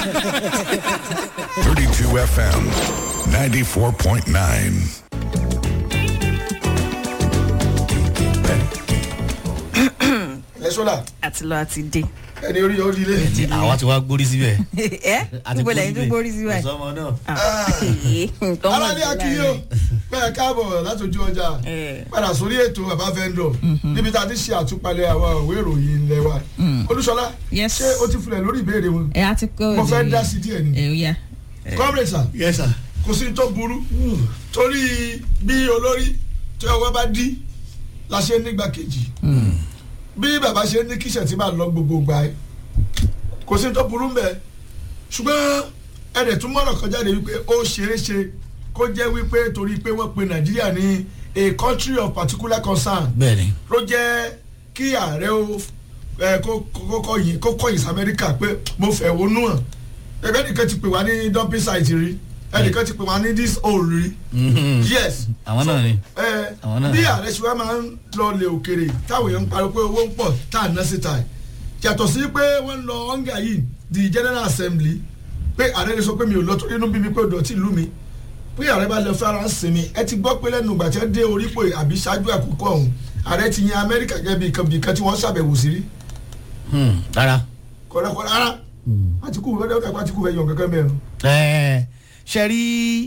32 FM, 94.9. ẹ sọ́dà àti lọ àti dé. ẹni orí yóò di ilé. àwa ti wá gbórí síbẹ̀. ẹ níbo lẹ́yìn tó gbórí sí báyìí. ọ̀sọ́mọ náà. aláàlẹ akínyó bẹ́ẹ̀ káàbọ̀ látòjú ọjà Eh. padà sórí ètò bàbá vendor níbi tá a ti ṣe àtúpalẹ̀ àwọn òwe ìròyìn ilé wa olúṣọlá Yes. ṣé o ti filẹ̀ lórí ìbéèrè wọn ẹ á ti kó. mo fẹ́ dá sí díẹ̀ ni ẹ ó yá. comrade sir yes sir. kò sí tó burú torí bí olórí tí ọwọ́ bá dí la ṣe nígbà kejì bí bàbá ṣe ní kíṣẹ̀ tí máa lọ gbogbo gbà ẹ́ kò sí tó burú mbẹ́ ṣùgbọ́n ẹ̀rẹ̀ tún mọ̀rọ̀ kan jáde wípé ó ṣeé ṣe kó jẹ́ wípé torí pé wọ́n pe nàìjíríà ní a country of particular concern bẹ́ẹ̀ni. ló jẹ́ kí ààrẹ ó ẹ kó kó kọyìn kó kọyìn sí amẹ́ríkà pé mo fẹ́ wọnú hàn ẹgbẹ́ nìkan ti pè wá ní dumping site rí ẹnìkan ti pè wá ní this hole rí yes àwọn náà ni. ẹ Àwọn náà. bí ààrẹ ṣe wá máa ń lọ lè òkèrè táwọn èèyàn ń pariwo pé owó ń pọ̀ tá à ń ná síta ẹ̀ yàtọ̀ sí pé wọ́n ń lọ hunger yìí di general assembly pé ààrẹ lè sọ pé mi ò lọ torí inú bí mi pé dọ̀tí ìlú mi pé ààrẹ bá lọ fara ń sinmi ẹ ti gbọ́ pé lẹ́nu ìgbà tí wọ́n dé orípò àbí ṣáájú àkókò ọ̀hún ààrẹ ti yan amẹ́ríkà gẹ́gẹ́ bí nǹkan bí nǹkan tí wọ́n ṣàbẹ̀wò sí rí Hmm, rárá. kọ̀ọ̀dọ̀kọ̀ọ̀dọ̀ rárá àtìkù fẹ́ẹ́ dẹ́kun àtìkù fẹ́ẹ́ yan kankan mẹ́rin. Ẹ, ṣe rí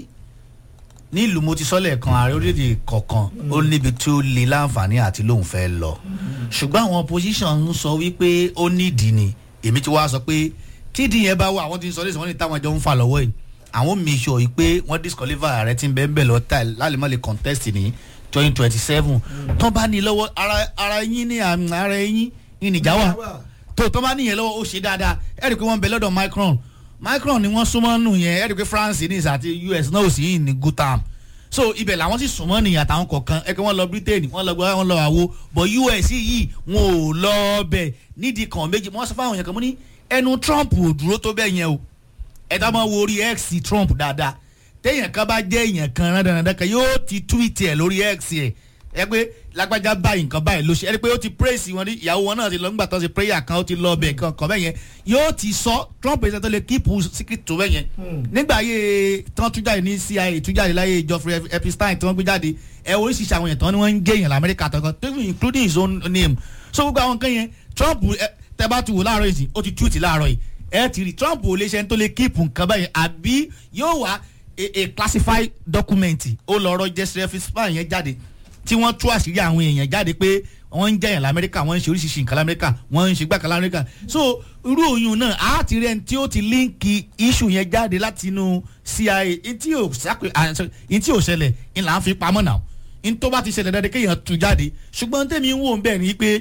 nílùú mo ti sọ́lẹ̀ kan ààrẹ orílẹ̀-èdè kọ̀ọ̀kan ó níbi tí ó le láǹfààní àti lóun fẹ́ lọ ṣùgbọ́n àwọn opposition ń sọ wípé ó nídìí ni èmi ti wá sọ pé tídìí yẹn bá wà àwọn ti ń sọ lẹ́sìn wọ́n ní táwọn ẹjọ́ ń fà lọ́wọ́ yìí àwọn make sure yìí pé wọ́n disqualify ààrẹ tí ń bẹ́ẹ̀ bẹ́ẹ̀ lọ tà lálẹ́ mọ́ lè contest ní twenty twenty seven tó bá ní lọ́wọ́ ara- ara yín ní àmì ara yín ní ìjà wà tó tó bá níyẹn lọ́wọ́ ó ṣe dáadáa ẹ rí i pé wọ́n ń bẹ lọ́dọ̀ Macron Macron ni wọ́n súnmọ́ nù yẹn ẹ rí i pé France ní àti US náà ò sí yìí ní good time so ibẹ̀ làwọn sì súnmọ́ nìyẹn àtàwọn kọ̀ọ̀kan ẹ pé wọ́n lọ Britain wọ́n lọ gbọ́ wọ́n lọ àwo but US yìí wọn ò lọ bẹ̀ nídìí kan méjì wọ́n sọ fáwọn yẹn kan mú ní ẹnu Trump ò dúró tó bẹ́ẹ̀ yẹn o ẹ tá máa wo orí X Trump dáadáa téèyàn kan bá jẹ́ èèyàn kan rádaràdà kan yóò ti tweet ẹ̀ lórí X ẹ̀ ẹ pé lágbájá báyìí nǹkan báyìí ló ṣe ẹ rí pé ó ti praise wọn ní ìyàwó wọn náà ti lọ nígbà tó ṣe prayer kan ó ti lọ ọbẹ̀ kan kan bẹ́ẹ̀ yẹn yóò ti sọ Trump ẹ̀sẹ̀ tó lè keep secret tó bẹ́ẹ̀ yẹn nígbà ayé tán tún jáde ní CIA tún jáde láyé Geoffrey Epstein tí wọ́n gbé jáde ẹ oríṣiríṣi àwọn èèyàn tán ni wọ́n ń gé èèyàn lamẹ́ríkà tán kan including his own name so gbogbo àwọn nǹkan yẹn Trump ẹ, tẹ bá tu wò láàárọ̀ yìí ó ti tweet láàárọ̀ yìí ẹ ti rí Trump ò lè ṣe ẹni tó lè keep nǹkan báyìí àbí yóò wá a, a classified document ó lọ ọ̀rọ̀ Jeffrey Epstein yẹn jáde tí wọ́n tú àṣírí àwọn èèyàn jáde pé wọ́n ń jẹyàn lamẹ́ríkà wọ́n ń ṣe oríṣiríṣi nǹkan lamẹ́ríkà wọ́n ń ṣe gbàkan lamẹ́ríkà so irú òyìn náà a ti rẹ̀ tí ó ti líǹkì issue yẹn jáde láti inú CIA ntí ò sápè ntí ò ṣẹlẹ̀ ńlá ń fi pamọ́ náà ntó bá ti ṣẹlẹ̀ dáadáa kéèyàn tú jáde ṣùgbọ́n tèmi ń wò ń bẹ̀ ni pé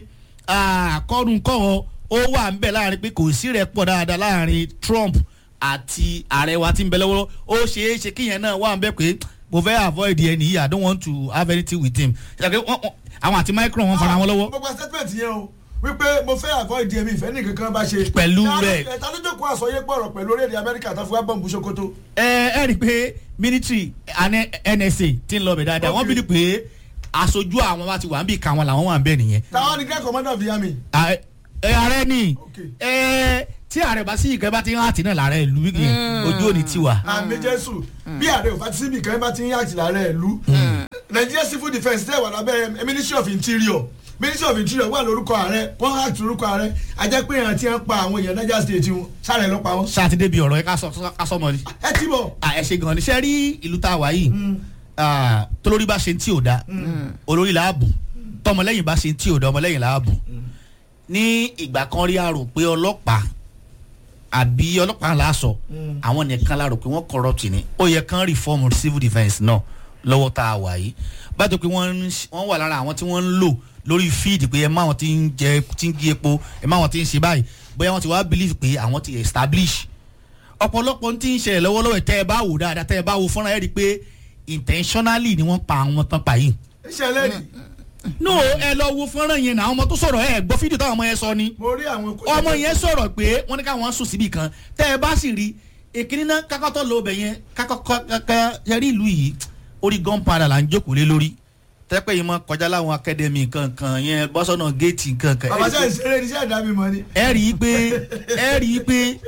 àkọ́rùn kọ́họ ó wà ń bẹ̀ láàrin pé kò sí rẹ̀ pọ̀ dáadáa láàrin Trump àti ààrẹ wa tí ń bẹ lọ́wọ́ ó ṣeé ṣe kíyẹn náà wà ń bẹ̀ pé mo fẹ́ avoid ẹni yìí i don't want to have anything with him ṣàkè wọ́n- wọ́n- àwọn àti Macron wọn fara wọn lọ́wọ́ mo gba statement yẹn o wípé mo fẹ́ avoid ẹ̀mí ìfẹ́ ní kankan bá ṣe. Pẹ̀lú Ta ló- rẹ̀. ẹ̀, ta ló jókòó àsọyé pọ̀rọ̀ pẹ̀lú orílẹ̀-èdè Amẹ́ríkà tó fi wá bọ̀m̀bù Sokoto. ẹ ẹ rí i pé military àní NSA ti ń lọ bẹ̀ dáadáa wọ́n Okay. bí pé aṣojú àwọn wa ti wà ń bì kan wọn làwọn wà ń bẹ̀ nìyẹn táwọn ni grand commander of the army. À- ẹ ààrẹ ni Okay. ẹ tí ààrẹ bá sí ìkẹ́ bá ti ń hàtì náà làárẹ̀ ìlú ojú òní tiwa. àmì jésù bí ààrẹ ò bá ti síbi kan bá ti ń yá àtìlá rẹ̀ ìlú. Nigeria civil defence tẹ̀ wà lábẹ́ ministry of interior ministry of interior wà lórúkọ ààrẹ wọ́n hàtì lórúkọ ààrẹ ajẹ́ pé èèyàn ti ń pa àwọn èèyàn Niger state wọn sáré ló pa wọn. sátidé bíi ọ̀rọ̀ ẹ ká sọ ká sọ mọ́ ni. ẹ ti bọ̀. à ẹ ṣe gan ni ṣe rí ìlú tá a wà yìí ah, tolórí bá ṣe tí ò da olórí là á bù tọmọlẹ́yìn bá ṣe tí ò da ọmọlẹ́yìn là á bù ní ìgbà kan rí a rò pé ọlọ́pàá àbí ọlọ́pàá là á sọ àwọn nìkan la rò pé wọ́n corrupt ni ó yẹ kán reform civil defence náà lọ́wọ́ tá a wà yìí bájọ pé wọ́n ń ṣ- wọ́n wà lára àwọn tí wọ́n ń lò lórí feed pé ẹ má wọn ti ń jẹ ti ń gé epo ẹ má wọn ti ń ṣe báyìí bóyá wọ́n ti wá believe pé àwọn ti establish ọ̀pọ̀lọpọ̀ tí ń ṣẹlẹ̀ lọ́wọ́lọ́wọ́ tẹ́ ẹ bá wò dáadáa tẹ́ ẹ bá wo fọ́nrán ẹ rí i pé intentionally ni wọ́n pa àwọn tán pa yìí. iṣẹ́ lẹ́yìn no ẹ lọ wo fọ́nrán yẹn náà àwọn ọmọ tó sọ̀rọ̀ ẹ gbọ́ fídíò táwọn ọmọ yẹn sọ ni mo rí àwọn. ọmọ yẹn sọ̀rọ̀ pé wọ́n ní káwọn sùn síbì kan tẹ́ ẹ bá sì rí èkìní náà kákọ́tọ̀ lọ bẹ̀ yẹn kákọ́kọ́ yẹrí ìlú yìí orí gunpowder là ń jókòó lé lórí tẹ́pẹ́ yìí mọ́ kọjá láwọn akademi kankan yẹn bọ́sọ̀nà géètì kankan bàbá sẹ́yìn ṣeré ní iṣẹ́ ìdámi mọ́ ni. ẹ rí i pé ẹ rí i pé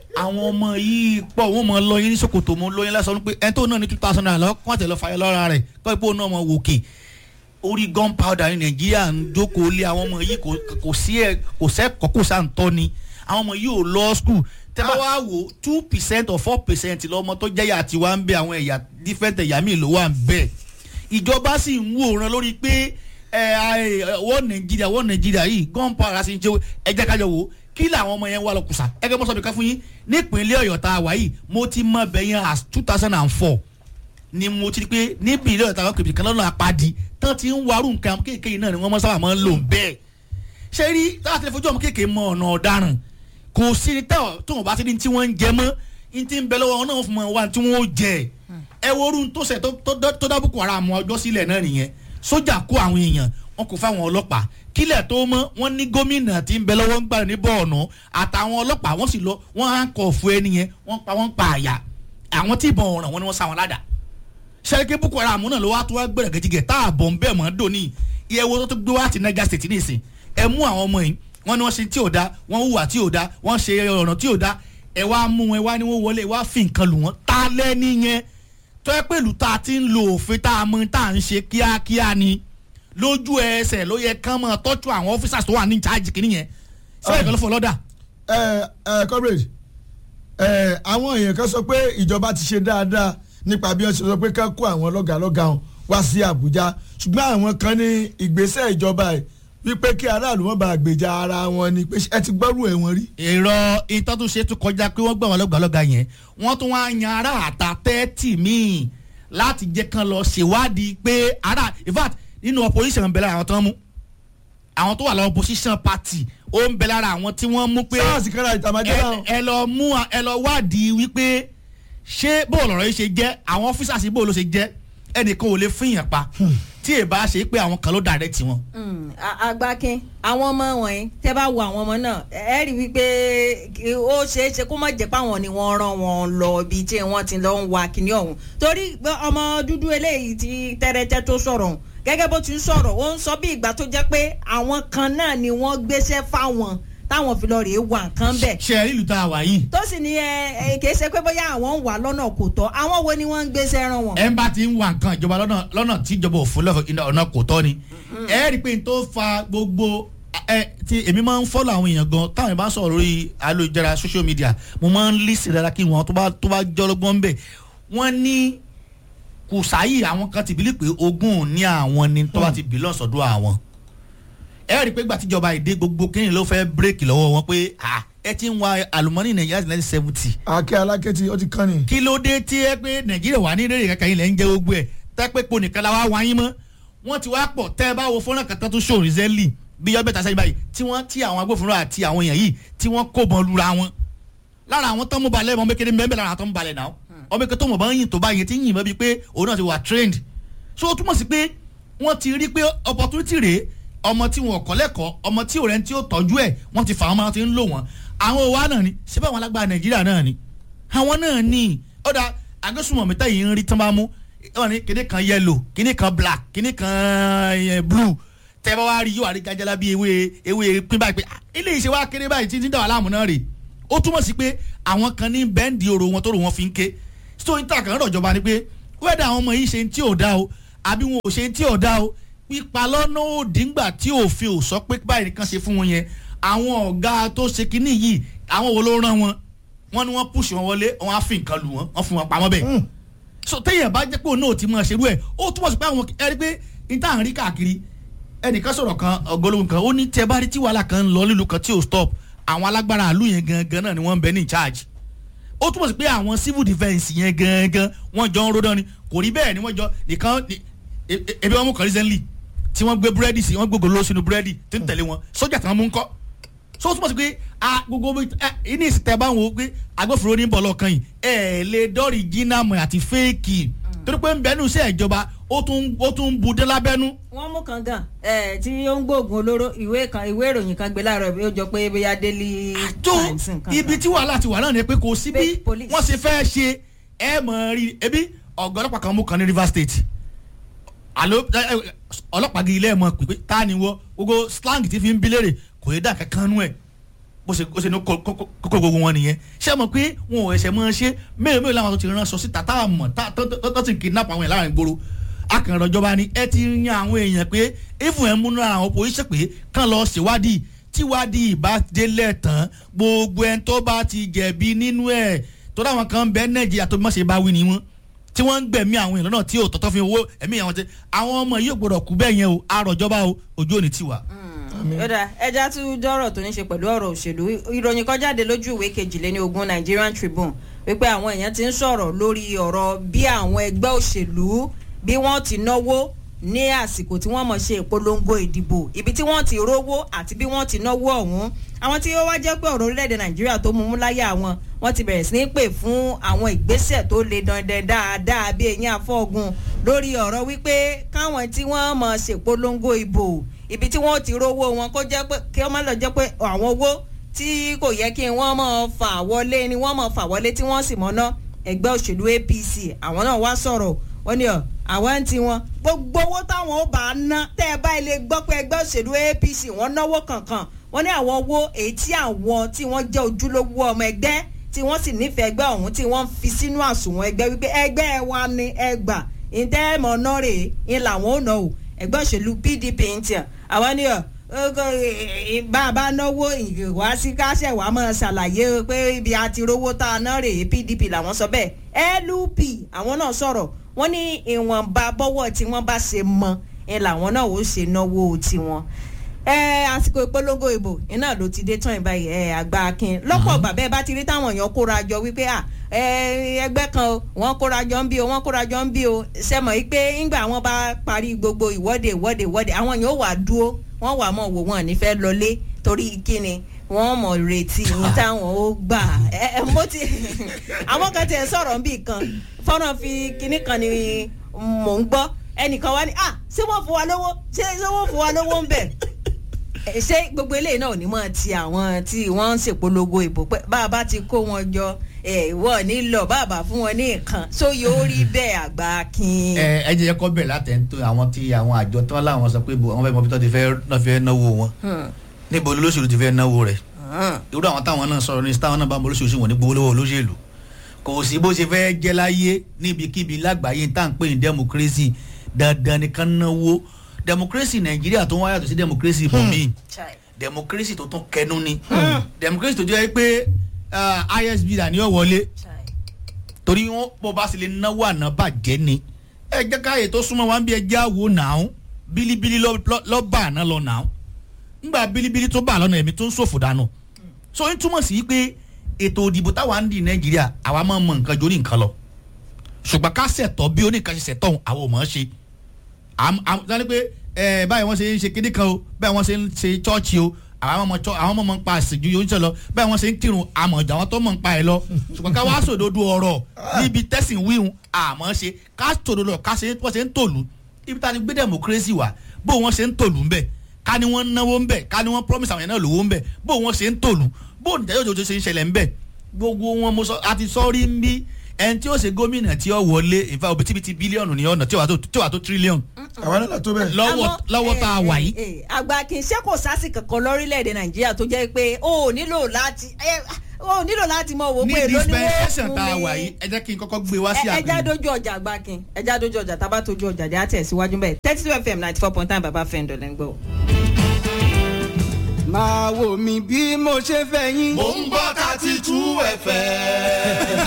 àwọn ọmọ yìí pọ̀ wọ́n mọ lọ́yìn ní sokoto mọ́ lọ́yìn lásán pé ẹni tó náà ní two thousand naira lọ́wọ́ kó àtẹ̀lọ́ fàyẹ lọ́ra rẹ̀ kọ́ ipò náà mọ wòkè orí gunpowder ní nàìjíríà ń jókòó lé àwọn ọmọ yìí kò- kò sí ẹ kò sẹ́kọ̀ọ́ kò sáǹtọ́ ni àwọn ọmọ yìí ò lọ school tẹ́ bá wá wò two percent or four percent lọ́mọ tó jẹ́yà tiwa ń bẹ àwọn ẹ̀yà different ẹ̀yà míì ló wà ń bẹ ìjọba sì ń wòran lórí pé ẹ ẹ wọ́n nàìjíríà wọ́n nàìjíríà yìí gunpowder sì ń jẹ́ ẹjẹ́ kájọ wò kí làwọn ọmọ yẹn wà lọ kùsà ẹgbẹ́ mọ́sọ̀ ká fún yín nípínlẹ̀ ọ̀yọ́ tá a wà yìí mo ti mọ bẹ̀yẹn as two thousand and four ni mo ti rí pé níbi ilé ọ̀tá kìbìtì kan lọ́nà apadi tán ti ń warú nǹkan kéèké náà ni wọ́n mọ́ sábà máa ń lò bẹ́ẹ̀ ṣé rí táwọn ti fojú ọmọ kéèké mọ ọ̀nà ọ̀daràn kò sí ní tẹ́wọ̀ tó wọn bá ti ní tí wọ́n ń jẹ mọ́ ní ti ń bẹ lọ́wọ́ wọn náà fún wọn wá tí wọ́n ó jẹ ẹ wo orun tó ṣe tó- tó tó dábùkù ara àwọn ọjọ́ sílẹ̀ náà nìyẹn sójà kó àwọn èèyàn wọn kò fáwọn ọlọ́pàá kílẹ̀ tó mọ́ wọn ní gómìnà tí ń bẹ lọ́wọ́ ń gbà ní bọ́ọ̀nù àtàwọn ọlọ́pàá wọ́n sì lọ wọ́n á kọ̀ fún ẹni yẹn wọ́n pa wọ́n pa àyà àwọn tí ìbọn ọ̀ràn wọn ni wọ́n sá wọn ládàá sẹ́ríkì boko haram náà ló wá tó wá gbẹ̀rẹ̀ gẹ́gẹ́ tá a bọ̀ ń bẹ̀ mọ́ dòní iye wo tó tó gbé wá ti niger state nìsín ẹ mú àwọn ọmọ yìí wọ́n ní wọ́n ṣe tí ò da wọ́n hùwà tí ò da wọ́n ṣe ọ̀nà tí ò da ẹ wá mú wọn ẹ wá ní wọ́n wọlé ẹ wá fi nǹkan lù wọ́n ta lẹ́ni yẹn tó ẹ pẹ̀lú tá a ti ń lo òfin tá a mọ tá a ń ṣe kíákíá ni lójú ẹsẹ̀ ló yẹ kán mọ́ tọ́jú àwọn officers tó wà ní ìjáàjì kìíní yẹn sẹ́yìn kan ló fọ lọ́dà ẹ ẹ comrade ẹ àwọn èèyàn kan sọ pé ìjọba ti ṣe dáadáa nípa bí wọ́n ṣe sọ pé ká kó àwọn lọ́gàlọ́gà wọn wá sí àbújá ṣùgbọ́n àwọn kan ní ìgbésẹ̀ ìjọba ẹ̀ wípé kí aráàlú wọn bá gbèjà ara wọn ni pé ẹ ti gbọ́rù ẹ̀ wọ́n rí. èrò ìtọ́túnṣe tún kọjá pé wọ́n gbà wọ́n lọ́gbàlọ́gà yẹn wọ́n tún wá yan ará àta tẹ́tì míì láti jẹ́ kán lọ ṣèwádìí pé ará in fact nínú opposition ń bẹ lára àwọn tó ń mú àwọn tó wà lọ opposition party ó ń bẹ lára àwọn tí wọ́n mú pé sáàsì kára ìtàmájẹ́ náà. ẹ ẹ lọ mú a- ẹ lọ wádìí wípé ṣé bóòlù ọ̀rọ̀ yìí ṣe jẹ́ àwọn officers yìí bóòlù ṣe jẹ́ ẹnìkan ò lè fún yàn pa tí èèbá ṣe pé àwọn kan ló direct wọn. Mm, a- agbákin àwọn ọmọ wọ̀nyí tẹ́ bá wo àwọn ọmọ náà ẹ rí wípé kí ó ṣeé ṣe kó má jẹ́ páwọn ni wọ́n rán wọn lọ ibi tí wọ́n ti lọ ń wa kíní ọ̀hún torí pé ọmọ dúdú eléyìí ti tẹ́rẹ́tẹ́ tó sọ̀rọ̀ ọ̀hún gẹ́gẹ́ bó ti ń sọ̀rọ̀ ó ń sọ bí ìgbà tó jẹ́ pé àwọn kan náà ni wọ́n gbéṣẹ́ fáwọn táwọn fi lọ rèé wà nǹkan bẹ́ẹ̀ ṣe ẹ ìlú tá a wà yìí tó sì ní ẹ ẹ kìí ṣe pé bóyá àwọn ń wà lọ́nà kò tọ́ àwọn wo ni wọ́n ń gbéṣẹ́ rán wọn. ẹ ń bá ti ń wa nǹkan ìjọba lọ́nà lọ́nà tí ìjọba ò fún lọ́fọ̀ iná ọ̀nà kò tọ́ ni. ẹ rí i pé n tó fa gbogbo ẹ ti èmi máa ń fọ́lọ̀ àwọn èèyàn gan táwọn ìbá sọ̀rọ̀ lórí ayélujára social media mo máa ń lísì dára kí wọn tó bá tó bá jọ́ lọ́gbọ́n bẹ̀ wọ́n ní kò sáyì àwọn kan ti bílí pé ogún ní àwọn ni tó bá ti bílọ̀ sọ́dọ̀ àwọn. ẹ rí i pé gbàtíjọba ìdè gbogbo kéèyàn ló fẹ́ bírèkì lọ́wọ́ wọn pé ah, ẹ ti ń wa àlùmọ́nì nàìjíríà nineteen seventy àkẹ́ alákẹ́tì ó ti kán ni. kí ló dé tí ẹ pé nàìjíríà wà ní rèrè kankan ilẹ̀ ń jẹ́ gbogbo ẹ̀ tẹ́pẹ́ po nìkan la wá wáyé mọ́ wọ́n ti wá pọ̀ tẹ́ ẹ bá wo fọ́nrán kan tó tún ṣòro rìsẹ́lì bí yọ bẹ́ta sẹ́yìn báyìí tí wọ́n tí àwọn agbófinró àti àwọn èèyàn yìí tí wọ́n kó bọ́n lura wọn lára àwọn tó ń mú balẹ̀ ọmọ kékeré mẹ́bẹ̀ lára àwọn tó ń balẹ̀ náà ọmọ kékeré tó mọ̀ bá ń yìn tó bá yìn tí ń yìn mọ́ bíi pé òun náà ti wà trained so ó túmọ̀ sí pé wọ́n ti rí pé opportunity rèé ọmọ tí wọn kọ́ lẹ́kọ̀ọ́ ọmọ tí òrẹ́ tí ó tọ́jú ẹ̀ wọ́n ti fà wọ́n máa ti ń lò wọ́n àwọn òwa náà ni síbẹ̀ àwọn alágbára nàìjíríà náà ni àwọn náà ní ọ̀dà agbésùnmọ̀ mẹ́ta yìí ń rí tán bá mú wọ́n ní kíní kan yellow kíní kan black kíní kan eh, blue tẹ́ bá wá rí yóò wá rí gajala bí ewé ewé pín báyìí pé ah, ilé ìṣe wa kéré báyìí títí dàwọn aláàmú náà rè ó túmọ̀ sí pé àwọn kan ní bẹ́ǹdì oró wọn tó rò wọn fi ń ké so ní tàkàn rọ̀ jọba ni pé wẹ́dà àwọn ọmọ yìí ṣe tí ò dá o àbí wọn ò ṣe tí ò dá o pípa lọ́nà òdìngbà tí òfin ò sọ pé báyìí nìkan ṣe fún wọn yẹn àwọn ọ̀gá tó ṣe kinní yìí àwọn wo ló rán wọn wọn ni wọn pùsì wọn wọlé wọn á fi nǹkan lù wọn wọn fún wọn pamọ́ bẹ́ẹ̀ so téèyàn bá jẹ́ pé òun náà ti máa ṣerú ẹ̀ ó túmọ̀ sí pé àwọn ẹ rí pé níta à ń rí káàkiri ẹnìkan sọ̀rọ̀ kan ọgọ́lógún kan ó ní tẹ bá rí tí wàhálà kan ń lọ nílùú kan tí ò stop àwọn alágbára àlù yẹn gangan náà ni wọ́n ń bẹ ní charge ó túmọ̀ sí pé àwọn civil defence yẹn gangan wọ́n jọ ń ródán ni kò rí bẹ́ẹ̀ ni wọ́n jọ nìkan ni- e- e- ebi wọn mú kan recently tí wọ́n gbé búrẹ́dì sí wọ́n gbé gòló sínú búrẹ́dì tí ń tẹ̀lé wọn sójà tí wọ́n mú ń kọ́ so ó túmọ̀ sí pé a gbogbo bí ẹ ní ìsìtẹ́ bá wọn pé agbófinró ní bọ̀ lọ́kàn yìí ẹ lè dọ́rì jìnnàmù àti fẹ́ẹ̀kì torí pé ń bẹ́nu iṣẹ́ ìjọba ó tún ó tún bu dé lábẹ́nu wọ́n mú kan gan ẹ tí ó ń gbóògùn olóró ìwé kan ìwé ìròyìn kan gbé láàárọ̀ bí ó jọ pé bóyá daily tó times nǹkan ibi kan. tí wàhálà ti wà náà ni pé kò sí bí Fake police. wọ́n ṣe fẹ́ ṣe ẹ mọ̀ rí ebi ọ̀gá ọlọ́pàá kan mú kan ní Rivers State alo ẹ, ẹ, ọlọ́pàá gidi ilé ẹ̀ mọ̀ pípé tá ni wọ́ gbogbo slang ti fi ń bi léèrè kò yé dà kankan nú ẹ̀ bó ṣe ó ṣe ní kókó gbogbo wọn nìyẹn ṣé mọ̀ pé wọn ò ẹsẹ̀ mọ́ ṣe mélòó mélòó làwọn tó ti rán sọ síta tá a mọ̀ tá tó tó- tó ti kidnap àwọn èèyàn láàrin gbòòrò akànrọ̀ ìjọba ni ẹ ti yan àwọn èèyàn pé ifun ẹ̀ múnú àwọn opposition pé kàn lọ ṣèwádìí tíwádìí ìbá délẹ̀ tán gbogbo ẹni tó bá ti jẹ̀bi nínú ẹ̀ tó dáwọn kan bẹ́ẹ̀ nàìjíríà tó bí wọ́n ṣe bá wí ni wọ́n tí wọ́n ń gbẹ̀mí àwọn èèyàn náà tí ò tọ́tọ́ fi owó ẹ̀mí àwọn ti àwọn ọmọ yìí ò gbọdọ̀ kú bẹ́ẹ̀ yẹn o àròjọba o ojú ò ní tiwa. yọ̀dà ẹja tún dọ́rọ̀ tó ní ṣe pẹ̀lú ọ̀rọ̀ òṣèlú ìròyìn kan jáde lójú ìwé kejìléní ogún Nigerian Tribune wípé àwọn èèyàn ti ń sọ̀rọ̀ lórí ọ̀rọ̀ bí àwọn ẹgbẹ́ òṣèlú bí wọ́n ti náwó ní àsìkò tí wọ́n mọ̀ ṣe ìpolongo ìdìbò ibi tí wọ́n ti rówó àti bí wọ́n ti náwó ọ̀hún àwọn tí ó wá jẹ́ pé ọ̀rọ̀ orílẹ̀-èdè Nàìjíríà tó mú mú láyà wọn wọ́n ti bẹ̀rẹ̀ sí ní pè fún àwọn ìgbésẹ̀ tó le dandan dáadáa bí eyín afọ́gun lórí ọ̀rọ̀ wípé káwọn tí wọ́n mọ̀ ṣèpolongo ìbò ibi tí wọ́n ti rówó wọn kó jẹ́ pé kí wọ́n má lọ jẹ́ pé àwọn owó tí kò yẹ kí wọ́n mọ̀ fà wọlé ni wọ́n mọ̀ fà wọlé tí wọ́n sì mọ̀ ná ẹgbẹ́ òṣèlú APC àwọn náà wá sọ̀rọ̀ wọ́n ní ọ̀ àwọn ń tiwọn gbogbo owó táwọn ó bá ná tẹ́ ẹ bá ilé gbọ́ pé ẹgbẹ́ òṣèlú APC wọ́n náwó kankan wọ́n ní àwọn owó èyí tí àwọn tí wọ́n jẹ́ ojúlówó ọmọ ẹgbẹ́ tí wọ́n sì nífẹ̀ẹ́ ẹgbẹ́ ọ̀hún tí wọ́n fi sínú àsùnwọ̀n ẹgbẹ́ wípé ẹgbẹ́ wa ni ẹgbà ìtẹ́ẹ̀mọ̀ náà rèé ń làwọn ò ná o ẹgbẹ́ òṣèlú PDP ń tiẹ̀ àwọn ni ọ̀ bá a bá náwó ìwá sí káṣẹ̀ wàá mọ̀ ṣàlàyé pé ibi àti rówó tá a ná rèé PDP làwọn sọ bẹ́ẹ̀ LP àwọn náà sọ̀rọ̀ wọ́n ní ìwọ̀nba bọ́wọ́ tí wọ́n bá ṣe mọ ẹ làwọn náà ó ṣe náwó tiwọn ẹ àsìkò ìpolongo ìbò iná ló ti dé tán ìbáyìí ẹ àgbà akin lọ́pọ̀ ọgbà bẹ́ẹ̀ bá ti rí táwọn èèyàn kóra jọ wípé à ẹ ẹgbẹ́ kan o wọ́n kóra jọ ń bí o wọ́n kóra jọ ń bí o sẹ́mọ̀ yìí pé ńgbà wọ́n bá parí gbogbo ìwọ́de ìwọ́de ìwọ́de àwọn èèyàn ó wà dúró wọ́n wà mọ̀ wò wọ́n nífẹ̀ẹ́ lọlé torí kíni wọ́n mọ̀ retí ní táwọn ó gbà ẹ ẹ mo ti àwọn kan tiẹ̀ sọ̀rọ̀ ń bì kan fọ́nrán fi kinní kan ni mò ń gbọ́ ẹnìkan wá ní à ṣé wọ́n fún wa lówó ṣé ṣé wọ́n fún wa lówó ń bẹ̀ ẹ, ṣé gbogbo eléyìí náà ò ní mọ̀ ti àwọn tí wọ́n ń ṣèpolongo ìbò pé bá a bá ti kó wọn jọ ẹ wọ́n ní lọ bá a bá fún wọn ní nǹkan tó yóò rí bẹ́ẹ̀ àgbà kin. ẹ ẹ jẹ́ kó bẹ̀rẹ̀ látẹ̀ntó àwọn tí àwọn àjọ tí wọ́n láwọn sọ pé bò àwọn fẹ́ mọ bí wọ́n ti fẹ́ náà fẹ́ náwó wọn níbo olóṣèlú ti fẹ́ náwó rẹ̀ irú àwọn táwọn náà sọ̀rọ̀ ní táwọn náà bá ń bọ olóṣèlú wọn ní gbowó lọ́wọ́ olóṣèlú kò sí bó ṣe fẹ́ jẹ́ láyé níbikíbi lágbàáyé tá à ń pè ní democracy dandan nìkan náwó democracy nàìjíríà tó ń wáyàtọ̀ sí democracy bòmíì Chai. democracy tó tún kẹnu ni democracy tó jẹ́ pé ah, isb là ní ó wọlé Chai. torí wọn bó bá sì lè náwó àná bàjẹ́ ni ẹ jẹ́ káyè tó súnmọ́ wa ń bí ẹjẹ́ àwo nàá bílíbílí lọ́- lọ́ lọ́ bá àná lọ nàá ńgbà bílíbílí tó bá lọ́nà ẹ̀mí tó ń ṣòfò dànù so ń túmọ̀ sí pé ètò òdìbò táwa ń di nàìjíríà àwa máa ń mọ nǹkan jórí nǹkan lọ ṣùgbọ́n ká ṣẹ̀tọ́ bí oníkan ṣe ṣẹ̀tọ́ òun àwọn ò mọ̀ ọ́n ṣe àm- àm- sani pé ẹ báyìí wọ́n ṣe ń ṣe kíní kan o báyìí wọ́n ṣe ń ṣe chọ́ọ̀chì o àwọn ọmọ chọ́- àwọn ọmọ mọ̀ ń pa àṣejù yóò ń ṣe lọ báyìí wọ́n ṣe ń kírun àmọ̀ ọ̀jà wọn tó mọ̀ ń pa ẹ̀ lọ ṣùgbọ́n ká wá sòdodo ọ̀rọ̀ níbi tẹ̀sìn wíhun àmọ́ ṣe ká sòdodo ká ṣe wọ́n ṣe ń tòlú ibi tá a ti gbé democracy wà bó wọ́n ṣe ń tòlú ńbẹ̀ ká ní wọ́n náwó ńbẹ̀ ká ní wọ́n promise àwọn yẹn náà lówó ńbẹ̀ bó wọ́n ṣe ń tòlú bó ìdájọ́ òjòjò ṣe ń ṣẹlẹ̀ ńbẹ̀ gbogbo wọn mo sọ àti sọ́ọ́rí ń bí ẹni tí ó ṣe gómìnà tí ó wọlé ìfà òbítíbitì bílíọ̀nù ní ọ̀nà tí ó wà tó tí ó wà tó tírílíọ̀nù àwọn náà tó bẹ́ẹ̀. lọ́wọ́ Àmọ́, lọ́wọ́ tá a eh, wà yìí. eh, àgbà kì í ṣe kò sásì kankan lórílẹ̀‐èdè nàìjíríà tó jẹ́ pé o ò nílò láti eh, o ò nílò láti mọ owó ní pé èló ni wọ́n dispensation fún tá a mi. wà yìí ẹ jẹ́ kí n kọ́kọ́ gbé wá sí Ẹ- ẹja àgbẹ̀. dojú ọjà àgbà kin ẹja dojú ọjà tá a bá tójú ọjà dé àtẹ̀síwájú bẹ́ẹ̀ thirty two fm ninety four point nine baba fẹ́ǹdọ̀ lẹ́ ń gbọ́. máa wò mí bí mo ṣe fẹ́ yín. mò ń gbọ́ thirty two fm.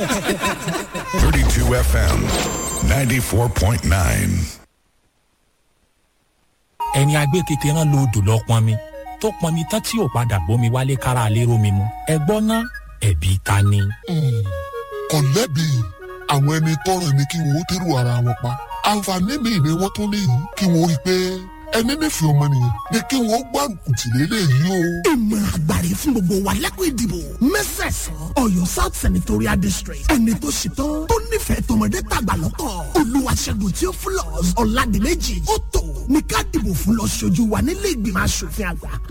32 FM 94.9. ẹni agbé kékeré rán lóòdù lọ pọnmi tó pọnmi tán tí ò padà bómi wálé kára lérò mi mu ẹ gbọ́ ná ẹ̀bí ta ni. kò lẹ́bi àwọn ẹni tọrọ ni kí wọ́n tẹ́rù ara wọn pa àǹfààní mi ni wọ́n tún léyìí kí wọ́n rí i pé ẹni nífẹ̀ẹ́ ọmọnìyàn ni kí wọ́n gbárùkù tì lélẹ́yìí o. ìmọ̀ràn àgbàre fún gbogbo wa lẹ́kọ̀ọ́ ìdìbò mẹ́sẹ̀sán ọ̀yọ́ south senatorial district ẹni tó ṣetán tó nífẹ̀ẹ́ tọmọdé tàgbà lọ́tọ̀ olúwaṣẹ́gun tí ó fúlọ̀ ọ̀làdìmẹ́jì ó tó ní ká dìbò fún lọ ṣojú wa nílé ìgbìmọ̀ asòfin àgbà